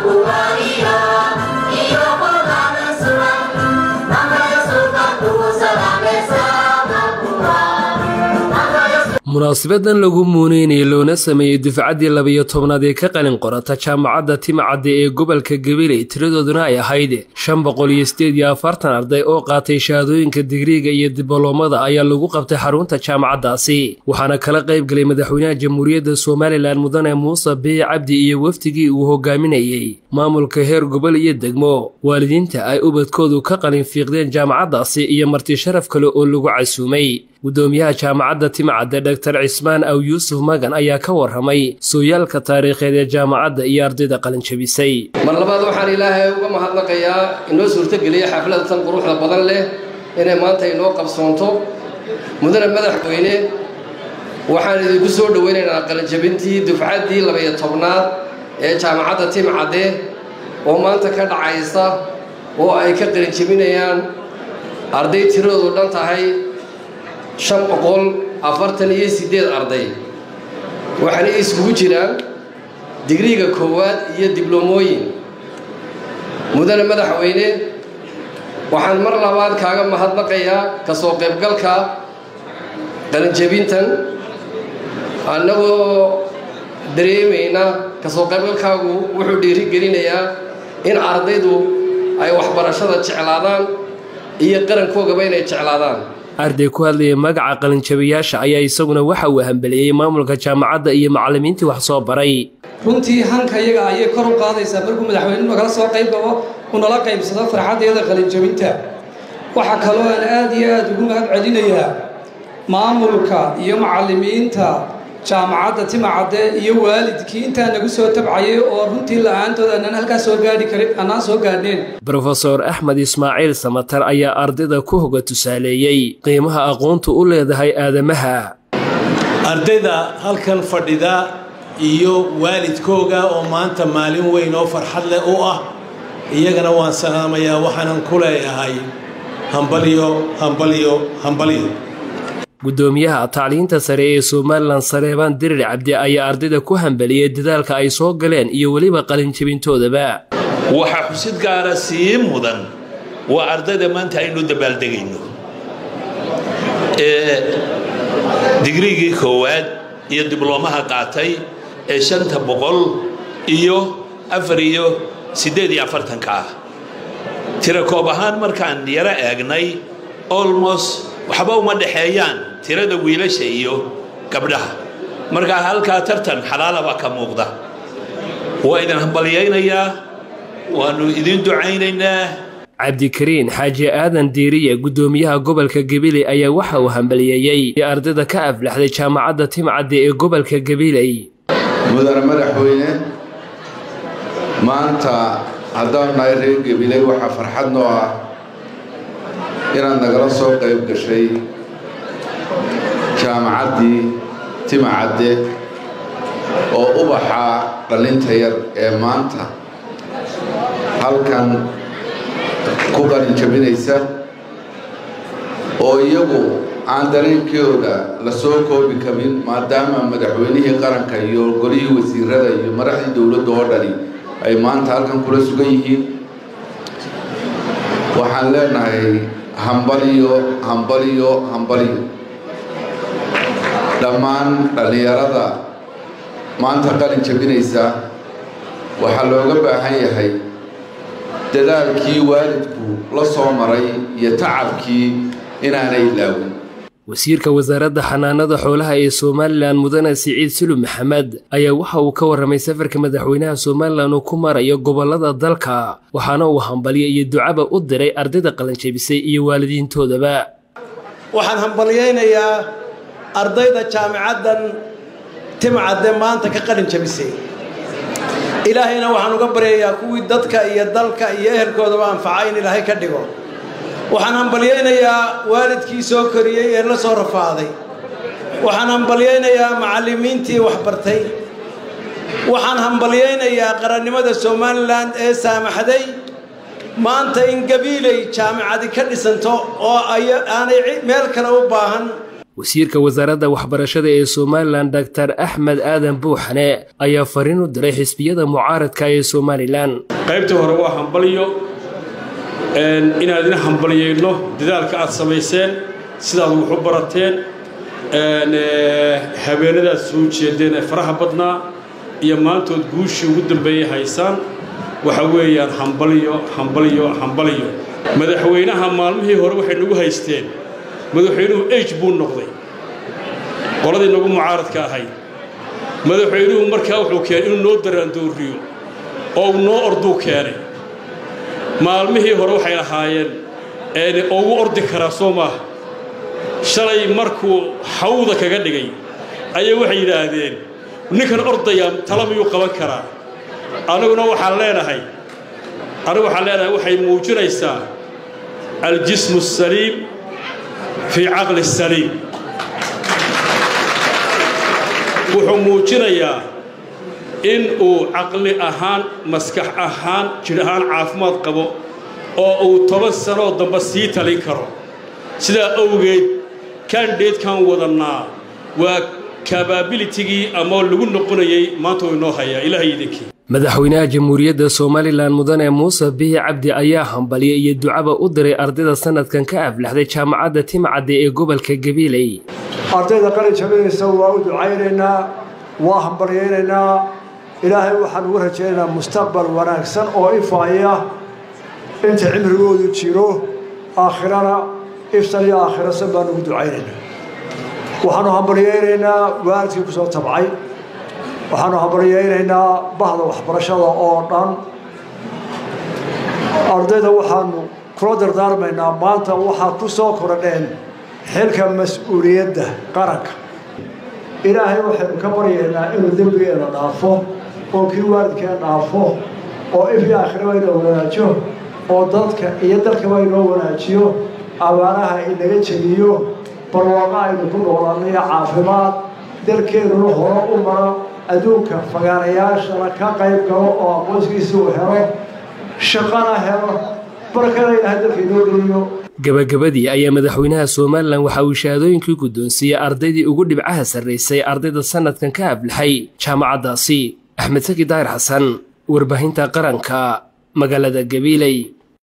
munaasabadan lagu muuneynaya loona sameeyey dufcaddii labiyo tobnaad ee ka qalin qorata jaamacadda timacadde ee gobolka gabiley tiradooduna ay ahayd shan boqol iyo sideed iyo afartan arday oo qaatay shahaadooyinka digriiga iyo dibloomada ayaa lagu qabtay xarunta jaamacaddaasi waxaana kala qayb galay madaxweynaha jamhuuriyadda somalilan mudane muuse biic cabdi iyo wafdigii uu hogaaminayey maamulka heer gobol iyo degmo waalidiinta ay ubadkoodu ka qalin fiiqdeen jaamacaddaasi iyo marti sharaf kale oo lagu casuumay gudoomiyaha jaamacadda timcadde dhaktar cismaan aw yuusuf magan ayaa ka warramay sooyaalka taariikheed ee jaamacadda iyo ardayda qalinjabisay mar labaad waxaan ilaahay uga mahadnaqayaa inoo suurtogeliya xaflada tan quruxda badan leh inay maanta inoo qabsoonto mudane madaxweyne waxaan idinku soo dhoweynaynaa qalinjabintii dufcaddii labaiyo tobnaad ee jaamacadda timcadde oo maanta ka dhacaysa oo ay ka qalinjabinayaan arday tiradoodu dhan tahay shan boqol afartan iyo siddeed arday waxaana iskugu jiraan digriiga koowaad iyo dibloomooyin mudane madaxweyne waxaan mar labaad kaaga mahadnaqayaa ka soo qaybgalka qalinjabintan annagoo dareemayna ka soo qaybgalkaagu wuxuu dhiirigelinayaa in ardaydu ay waxbarashada jeclaadaan iyo qarankoogaba inay jeclaadaan arday ku hadlayay magaca qalinjabiyaasha ayaa isaguna waxa uu hambeliyey maamulka jaamacadda iyo macallimiintii wax soo baray runtii hanka iyaga ayay kor u qaadaysaa markuu madaxweynuhu nagala soo qayb gabo uu nala qaybsado farxaddeeda qalinjabinta waxaa kaloo aan aad iyo aad ugu mahad celinayaa maamulka iyo macallimiinta jaamacadda timacadde iyo waalidkii intaa nagu soo tabcayay oo runtii la-aantood aanaan halkaa soo gaadhi karin annaan soo gaadhneen brofeor axmed ismaaciil samatar ayaa ardayda ku hoga tusaaleeyey qiimaha aqoontu u leedahay aadamaha ardayda halkan fadhida iyo waalidkooga oo maanta maalin weyn oo farxad leh u ah iyagana waan salaamayaa waxaanan ku leeyahay hambalyo hambalyo hambalyo gudoomiyaha tacliinta sare ee somalilan sareebaan dirir cabdi ayaa ardayda ku hambeliyey dadaalka ay soo galeen iyo weliba qalinjabintoodaba waxaa xusid gaara sii mudan waa ardayda maanta aynu dabaaldegayno ee digriigii koowaad iyo dibloomaha qaatay ee shanta boqol iyo afar iyo siddeed iyo afartanka ah tira koob ahaan markaan yaro eegnay olmost waxba uma dhexeeyaan tirada wiilasha iyo gabdhaha markaa halkaa tartan xalaalaba ka muuqda waa idin hambalyaynayaa waannu idin ducaynaynaa cabdikariin xaaji aadan diiriye gudoomiyaha gobolka gabiley ayaa waxa uu hambaliyeeyey ardayda ka aflaxday jaamacadda timcadde ee gobolka gabiley mudane madaxweyne maanta haddaanu nahay reer gabiley waxaa farxad noo ah inaad nagala soo qayb gashay jaamacaddii timacadde oo ubaxa dhallinta yar ee maanta halkan ku qalin jabinaysa oo iyagu aan dareenkooda la soo koobi karin maadaama madaxweynihii qaranka iyo golihii wasiirada iyo madaxdii dowladda oo dhani ay maanta halkan kula sugan yihiin waxaan leenahay hambaliyo hambaliyo hambaliyo dhammaan dhallinyarada maanta qalin jabinaysa waxaa looga baahan yahay dadaalkii waalidku la soo maray iyo tacabkii inaanay ilaawin wasiirka wasaaradda xanaanada xoolaha ee somalilan mudane siciid sulub maxamed ayaa waxa uu ka warramay safarka madaxweynaha somalilan uu ku marayo gobollada dalka waxaana uu hambalyo iyo ducaba u diray ardayda qalinjabisay iyo waalidiintoodaba waxaan hambalyaynayaa ardayda jaamicaddan timcadde maanta ka qalin jabisay ilaahayna waxaan uga baryayaa kuwii dadka iyo dalka iyo ehelkoodaba anfaca in ilaahay ka dhigo waxaan hambalyaynayaa waalidkii soo koriyey ee la soo rafaaday waxaan hambalyaynayaa macallimiintii waxbartay waxaan hambalyaynayaa qarannimada somalilan ee saamaxday maanta in gabiiley jaamicadi ka dhisanto oo aanay meel kale u baahan wasiirka wasaaradda waxbarashada ee somalilan doctor axmed aadan buuxane ayaa fariin u diray xisbiyada mucaaradka ee somalilan qaybta hore waa hambalyo inaan idin hambalyayno dadaalka aad samayseen sidaad wax u barateen habeenadaad soo jeedeen ee faraha badnaa iyo maantood guushii ugu dambeeyay haysaan waxa weeyaan hambalyo hambalyo hambalyo madaxweynaha maalmihii hore waxay nagu haysteen madaxweynuhu age buu noqday qoladii nagu mucaaradka ahayd madaxweynuhu markaa wuxuu keenay inuu noo daraandooriyo oo uu noo orduu keenay maalmihii hore waxay lahaayeen oo ugu ordi karaa soo maaha shalay markuu hawda kaga dhigay ayay waxay yidhaahdeen ninkan ordayaa tala miyuu qaban karaa aniguna waxaan leenahay anigu waxaan leenahay waxay muujinaysaa aljismu asaliim fii caqli saliim wuxuu muujinayaa in uu caqli ahaan maskax ahaan jidh ahaan caafimaad qabo oo uu toban sanoo dambe sii talin karo sidaa awgeed kandideedkan wadannaa waa kababilitigii ama lagu noqonayay maanta uu inoo hayaa ilahay idinkii madaxweynaha jamhuuriyadda somalilan mudane muuse bihi cabdi ayaa hambalya iyo ducaba u diray ardayda sanadkan ka aflaxday jaamacadda timcadde ee gobolka gabiiley ardayda qalin jabinaysa waa u ducaynaynaa waa hambalyaynaynaa ilaahay waxaan ugu rajaynaynaa mustaqbal wanaagsan oo ifaaya inta cimrigoodu jiro aakhirana iftan iyo aakhirasan baan ugu ducaynaynaa waxaanu hambalyaynaynaa waalidkii ku soo tabcay waxaanu hambalyaynaynaa bahda waxbarashada oo dhan ardayda waxaanu kula dardaarmaynaa maanta waxaad ku soo kordheen xilka mas-uuliyadda qaranka ilaahay waxaynu ka baryaynaa inuu dembigeena dhaafo oo kii waalidkeen dhaafo oo ifii aakhiraba inoo wanaajo oo dadka iyo dalkaba inoo wanaajiyo abaanaha inaga jebiyo barwaaqa aynu ku noolaanayo caafimaad dalkeennuna horo u maro adduunka fagaarayaashana ka qayb galo oo aqoonskiisa uu helo shaqana helo barkana ilahay dalka inoo geliyo gabagabadii ayaa madaxweynaha somalilan waxa uu shahaadooyinkii guddoonsiiyey ardaydii ugu dhibcaha sarraysay ardayda sanadkan ka aflaxay jaamacaddaasi axmed saki daahir xasan warbaahinta qaranka magaalada gabiiley